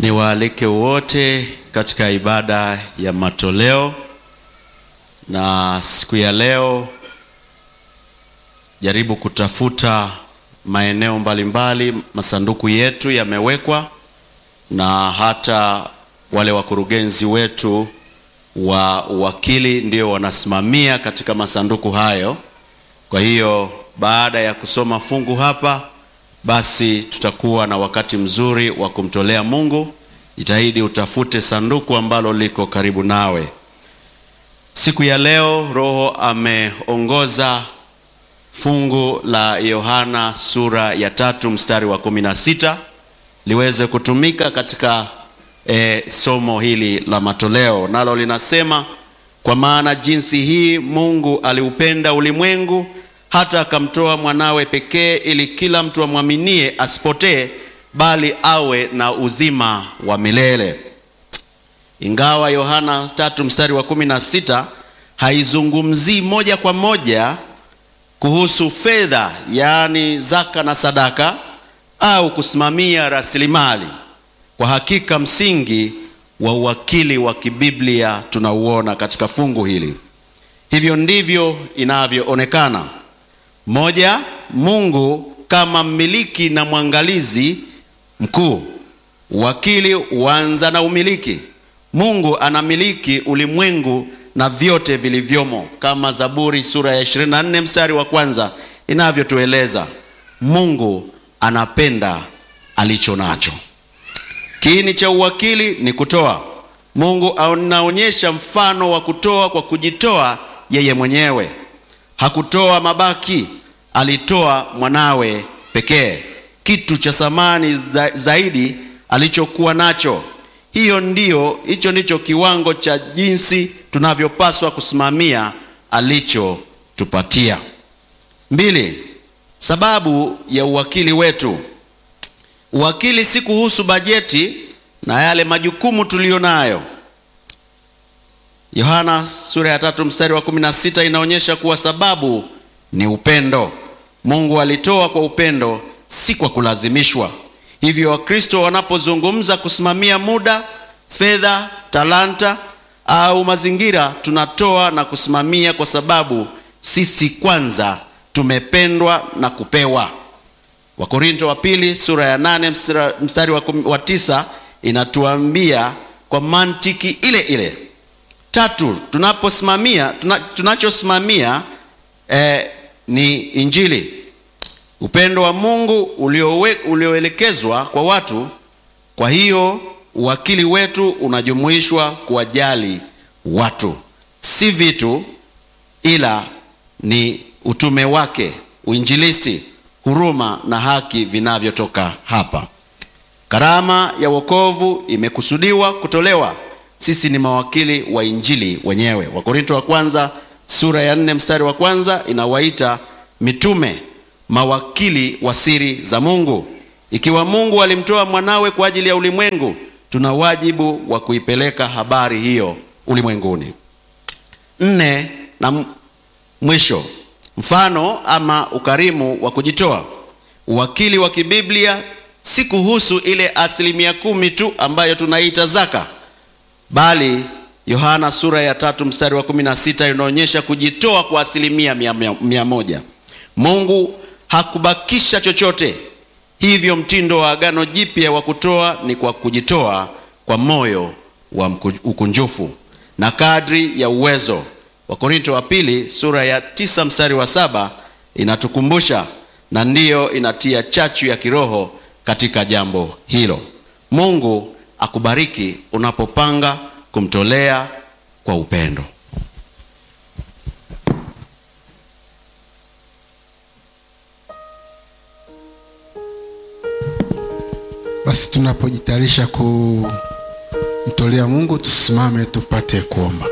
Niwaalike wote katika ibada ya matoleo, na siku ya leo jaribu kutafuta maeneo mbalimbali, masanduku yetu yamewekwa, na hata wale wakurugenzi wetu wa uwakili ndio wanasimamia katika masanduku hayo. Kwa hiyo baada ya kusoma fungu hapa basi tutakuwa na wakati mzuri wa kumtolea Mungu. Jitahidi utafute sanduku ambalo liko karibu nawe. Siku ya leo Roho ameongoza fungu la Yohana sura ya tatu mstari wa kumi na sita liweze kutumika katika e, somo hili la matoleo, nalo linasema kwa maana jinsi hii Mungu aliupenda ulimwengu hata akamtoa mwanawe pekee ili kila mtu amwaminie asipotee bali awe na uzima wa milele. Ingawa Yohana tatu mstari wa kumi na sita haizungumzii moja kwa moja kuhusu fedha, yaani zaka na sadaka au kusimamia rasilimali, kwa hakika msingi wa uwakili wa kibiblia tunauona katika fungu hili. Hivyo ndivyo inavyoonekana. Moja, Mungu kama mmiliki na mwangalizi mkuu. Uwakili huanza na umiliki. Mungu anamiliki ulimwengu na vyote vilivyomo, kama Zaburi sura ya 24 mstari wa kwanza inavyotueleza. Mungu anapenda alicho nacho. Kiini cha uwakili ni kutoa. Mungu anaonyesha mfano wa kutoa kwa kujitoa yeye mwenyewe. Hakutoa mabaki, alitoa mwanawe pekee, kitu cha thamani zaidi alichokuwa nacho. Hiyo ndiyo, hicho ndicho kiwango cha jinsi tunavyopaswa kusimamia alichotupatia. Mbili, sababu ya uwakili wetu. Uwakili si kuhusu bajeti na yale majukumu tuliyo nayo. Yohana sura ya tatu mstari wa kumi na sita inaonyesha kuwa sababu ni upendo. Mungu alitoa kwa upendo, si kwa kulazimishwa. Hivyo Wakristo wanapozungumza kusimamia muda, fedha, talanta au mazingira, tunatoa na kusimamia kwa sababu sisi kwanza tumependwa na kupewa. Wakorinto wa pili sura ya nane mstari wa, wa tisa inatuambia kwa mantiki ile ile. Tatu, tunaposimamia tuna, tunachosimamia eh, ni Injili, upendo wa Mungu ulioelekezwa kwa watu. Kwa hiyo uwakili wetu unajumuishwa kuwajali watu, si vitu, ila ni utume wake, uinjilisti, huruma na haki vinavyotoka hapa. Karama ya wokovu imekusudiwa kutolewa sisi ni mawakili wa injili wenyewe. Wakorinto wa kwanza sura ya nne mstari wa kwanza inawaita mitume mawakili wa siri za Mungu. Ikiwa Mungu alimtoa mwanawe kwa ajili ya ulimwengu, tuna wajibu wa kuipeleka habari hiyo ulimwenguni. Nne na mwisho, mfano ama ukarimu wa kujitoa. Uwakili wa kibiblia si kuhusu ile asilimia kumi tu ambayo tunaita zaka bali Yohana sura ya tatu mstari wa kumi na sita inaonyesha kujitoa kwa asilimia mia, mia, mia moja. Mungu hakubakisha chochote. Hivyo mtindo wa Agano Jipya wa kutoa ni kwa kujitoa kwa moyo wa ukunjufu na kadri ya uwezo. Wakorinto wa pili sura ya tisa mstari wa saba inatukumbusha na ndiyo inatia chachu ya kiroho katika jambo hilo. Mungu akubariki unapopanga kumtolea kwa upendo. Basi tunapojitayarisha kumtolea Mungu, tusimame tupate kuomba.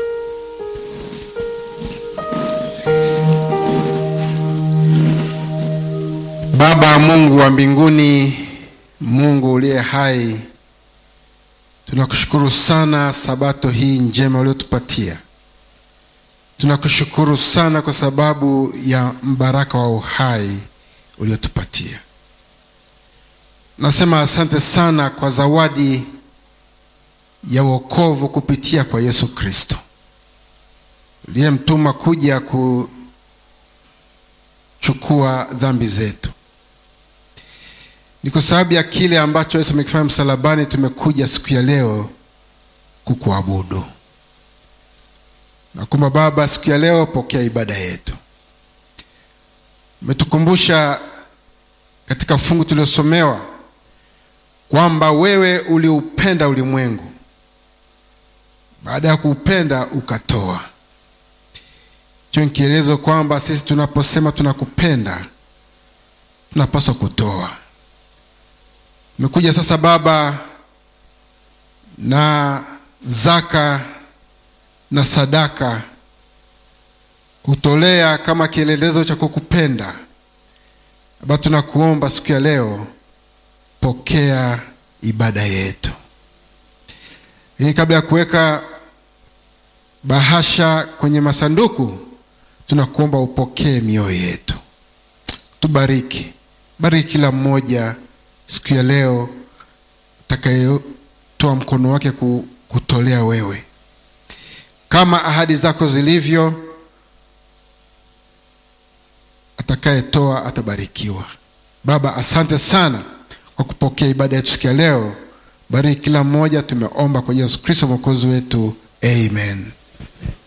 Baba Mungu wa mbinguni, Mungu uliye hai Tunakushukuru sana sabato hii njema uliotupatia. Tunakushukuru sana kwa sababu ya mbaraka wa uhai uliotupatia. Nasema asante sana kwa zawadi ya wokovu kupitia kwa Yesu Kristo uliyemtuma kuja kuchukua dhambi zetu. Ni kwa sababu ya kile ambacho Yesu amekifanya msalabani, tumekuja siku ya leo kukuabudu. Nakuomba Baba, siku ya leo pokea ibada yetu. Umetukumbusha katika fungu tuliosomewa kwamba wewe uliupenda ulimwengu, baada ya kuupenda ukatoa. Hicho ni kielezo kwamba sisi tunaposema tunakupenda tunapaswa kutoa. Umekuja sasa Baba na zaka na sadaka kutolea kama kielelezo cha kukupenda. Baba, tunakuomba siku ya leo, pokea ibada yetu. Lakini kabla ya kuweka bahasha kwenye masanduku, tunakuomba upokee mioyo yetu, tubariki. Bariki kila mmoja siku ya leo atakayetoa mkono wake kutolea wewe kama ahadi zako zilivyo. Atakayetoa atabarikiwa. Baba, asante sana kwa kupokea ibada yetu siku ya leo. Bariki kila mmoja, tumeomba kwa Yesu Kristo mwokozi wetu, amen.